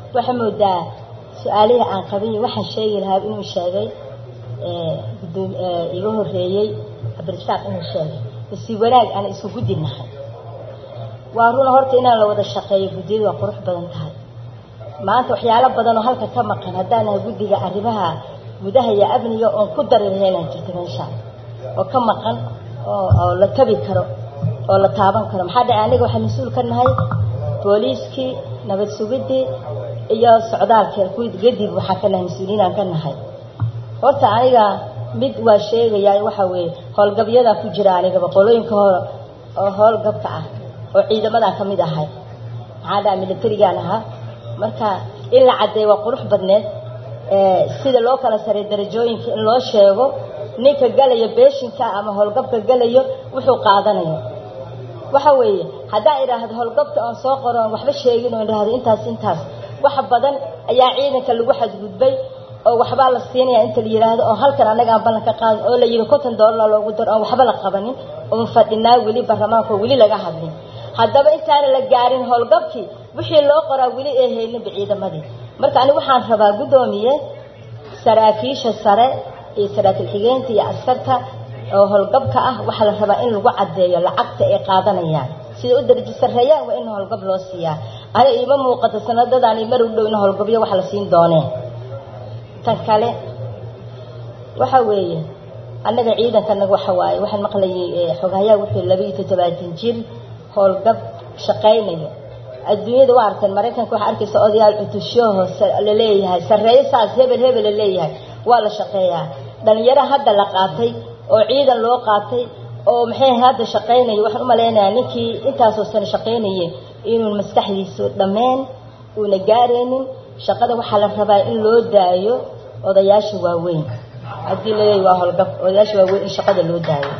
waxaa moodaa su-aalihii aan qabay waxaan sheegi lahaa inuu sheegay gudoom iga horeeyey cabdirasaaq inuu sheegay basi wanaag aan isku guddi nahay waa runa horta inaan la wada shaqeeyo guddiyadu waa qurux badan tahay maanta waxyaalo badan oo halka ka maqan haddaanaha guddiga arrimaha gudaha iyo amniga oon ku dari lahaynaan jirta meeshaan oo ka maqan oo la tabi karo oo la taaban karo maxaa dhace aniga waxaan mas-uul ka nahay booliiskii nabad sugidii iyo socdaalka kadib waxaan ka nahay mas-uuliyiinaan ka nahay horta aniga mid waa sheegayaa waxa weeye howlgabyadaa ku jira anigaba qolooyinka hore oo howlgabka ah oo ciidamadan ka mid ahay maxaa dhaca militarigaan ahaa marka in la caddeeyo waa qurux badneed sida loo kala saray darajooyinka in loo sheego ninka galayo beeshinka ama howlgabka galayo wuxuu qaadanayo waxa weeye haddaan idhaahdo howlgabka oon soo qoro oon waxba sheegin oo idhaahdo intaas intaas wax badan ayaa ciidanka lagu xadgudbay oo waxbaa la siinaya inta la yidhaahdo oo halkan annaga aan ballan ka qaadin oo la yidhi konton doolar loogu daro oon waxba la qabanin oon fadhinaa weli baarlamaanka oo weli laga hadlin haddaba intaana la gaarin howlgabkii wixii loo qoraa weli ee hayninba ciidamadii marka anigu waxaan rabaa guddoomiye saraakiisha sare iyo saraakiil xigeenta iyo askarta oo howlgabka ah waxaa la rabaa in lagu caddeeyo lacagta ay qaadanayaan sida u darajo sarreeyaan waa in howlgab loo siiyaa aniga iima muuqato sanadadaan mar u dhow in howlgabyo wax la siin dooneen tan kale waxa weeye annaga ciidankanaga waxa waaye waxaan maqlayay xogahayaa wuxuu laba iyo toddobaatan jir howlgab shaqaynayo adduunyada waa arteen maraykanka waxaa arkaysa odayaal cutushyaho laleeyahay sarreeyo saas hebel hebel la leeyahay waa la shaqeeyaa dhalinyaro hadda la qaatay oo ciidan loo qaatay oo maxay hadda shaqaynaya waxaan u malaynayaa ninkii intaasoo sano shaqaynayay inuun maskaxdiisu dhammeen uuna gaaraynin shaqada waxaa la rabaa in loo daayo odayaasha waaweyn haddii laleeyahy waa howlgab odayaasha waaweyn in shaqada loo daayo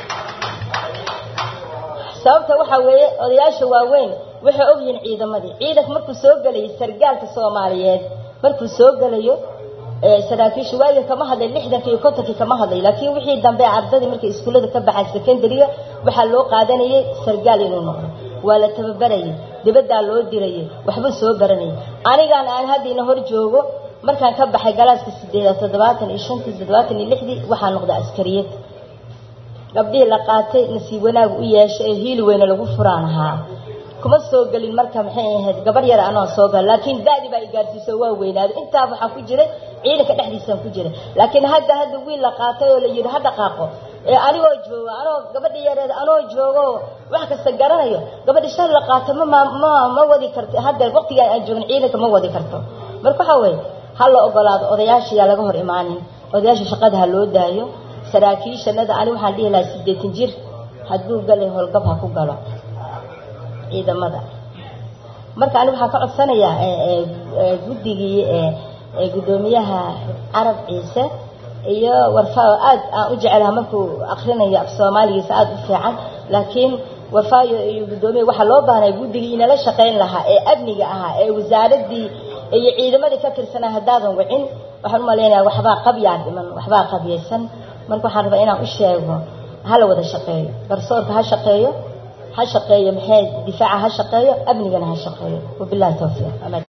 sababta waxaa weeye odayaasha waaweyn waxay ogyihiin ciidamadii ciidanka markuu soo gelayo sargaalka soomaaliyeed markuu soo gelayo saraakiisha waagi kama hadlay lixdankii iyo kontonkii kama hadlay laakiin wixii dambe ardadii markay iskuullada ka baxaan secondariga waxaa loo qaadanayay sargaal inuu noqdo waa la tababarayay dibaddaa loo dirayay waxbuu soo baranayay anigaan aan haddiina hor joogo markaan ka baxay galaaska sideedaad toddobaatan iyo shantii toddobaatan iyo lixdii waxaa noqda askariyad gabdhihii la qaatay nasiib wanaag u yeeshay ee hiili weyne lagu furaan ahaa kuma soo gelin marka maxay ahayd gabar yar anoo soo gal laakiin daadi baa i gaarsiiso waa weynaaday intaa waxaa ku jiray ciidanka dhexdiisaan ku jiray laakiin hadda hadda wiil la qaatay oo la yidhi ha dhaqaaqo ee anigoo joogo anoo gabadhi yareed anoo joogo wax kasta garanayo gabadhi shal la qaato ma ma ma wadi karto hadda waqtigaan aan joogin ciidanka ma wadi karto marka waxaa weeye ha la ogolaado odayaasha yaa laga hor imaanin odayaasha shaqada ha loo daayo saraakiishanada ani waxaan dhihi lahaa siddeetan jir hadduu galay howlgab ha ku galo ciidamada marka ani waxaan ka codsanayaa guddigii guddoomiyaha carab ciise iyo warfaayo aad aan u jecelaha markuu akrinayo af soomaaligiisa aada u fiican laakiin warfaayo iyo guddoomiya waxaa loo baahnay guddigii inala shaqayn lahaa ee amniga ahaa ee wasaaradii iyo ciidamadii ka tirsanaa haddaadan wicin waxaan u malaynayaa waxbaa qabyaa dhiman waxbaa qabyaysan marka waxaan rabaa inaan u sheego hala wada shaqeeyo garsoorka ha shaqeeyo ha shaqeeyo maxay difaaca ha shaqeeyo amnigana ha shaqeeyo wabillahi tawfiiq